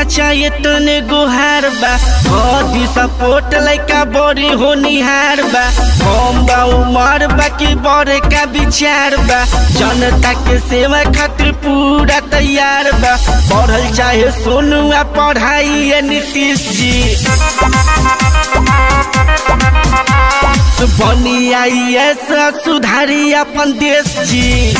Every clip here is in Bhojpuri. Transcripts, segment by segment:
चाचा ये तने गुहार बा बॉडी सपोर्ट लइका बड़ी होनिहार बा हम बा उमर बा की बड़े का विचार बा जनता के सेवा खातिर पूरा तैयार बा पढ़ल चाहे सोनू आ पढ़ाई ये नीतीश जी बनी आई ऐसा सुधारी अपन देश जी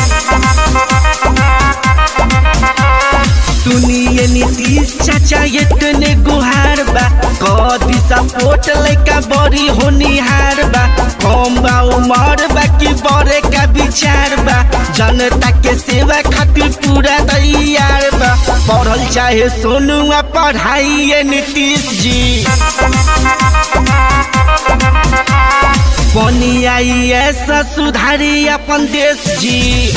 सुनिए नीतीश चाचा ये तने गुहार बा कदी सपोर्ट लइका बड़ी होनिहार बा कम बा उमर बा की बड़े का विचार बा जनता के सेवा खातिर पूरा तैयार बा पढ़ल चाहे सोनू आ पढ़ाई ये नीतीश जी बनी आई ऐसा सुधारी अपन देश जी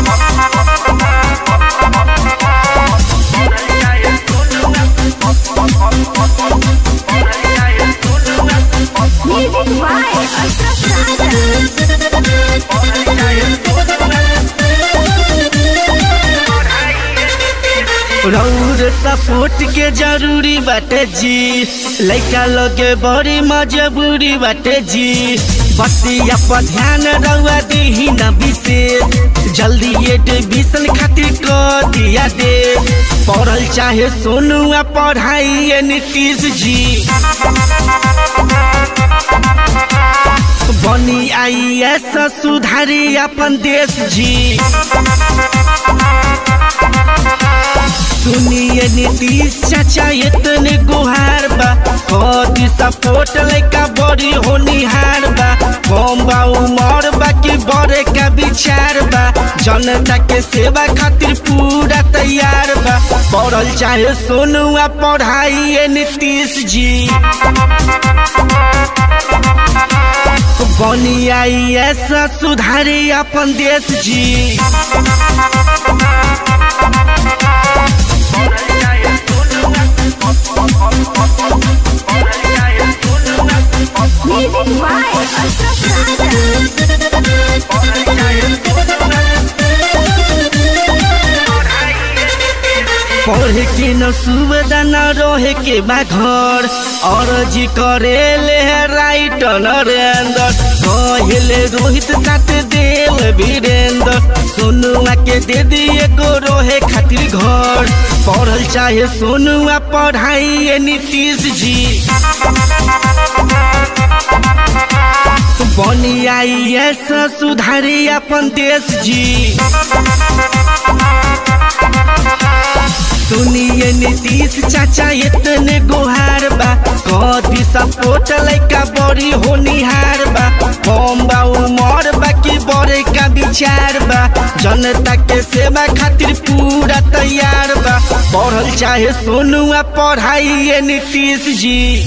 Music by Ashraf Sagar. रौर सपोर्ट के जरूरी बाटे जी लइका लगे बड़ी मजबूरी बाटे जी बतिया पर ध्यान रउआ दीही न विशेष जल्दी एडमिशन खातिर कर दिया दे पढ़ल चाहे सोनू आ पढ़ाई ये नीतीश जी बनी आई ऐसा सुधारी अपन देश जी सुनिए नीतीश चाचा इतने गुहार बा कदी सपोर्ट लइका बड़ी होनिहार बा कम बा उमर बा की बड़े का विचार बा जनता के सेवा खातिर पूरा तैयार बा पढ़ल चाहे सोनू आ पढ़ाई ये नीतीश जी बनी आई ऐसा सुधारी अपन देश जी Music by Ashraf Sagar. पढ़े के न सुविधा न रहे के बा घर और जी करे ले राइट नरेंद्र कहले रोहित साथ देव वीरेंद्र सोनुआ के दे दिए को रोहे खातिर घर पढ़ल चाहे सोनुआ पढ़ाई ये नीतीश जी बनी आई ऐसा सुधारी अपन देश जी सुनिए नीतीश चाचा इतने गुहार बा कदी सपोर्ट लइका बड़ी होनिहार बा कम बा उमर बा की बड़े का विचार बा जनता के सेवा खातिर पूरा तैयार बा पढ़ल चाहे सोनू आ पढ़ाई ये नीतीश जी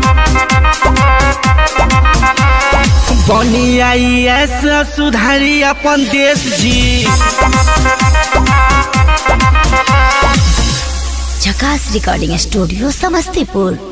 बनी आई ऐसा सुधारी अपन देश जी झकास रिकॉर्डिंग स्टूडियो समस्तीपुर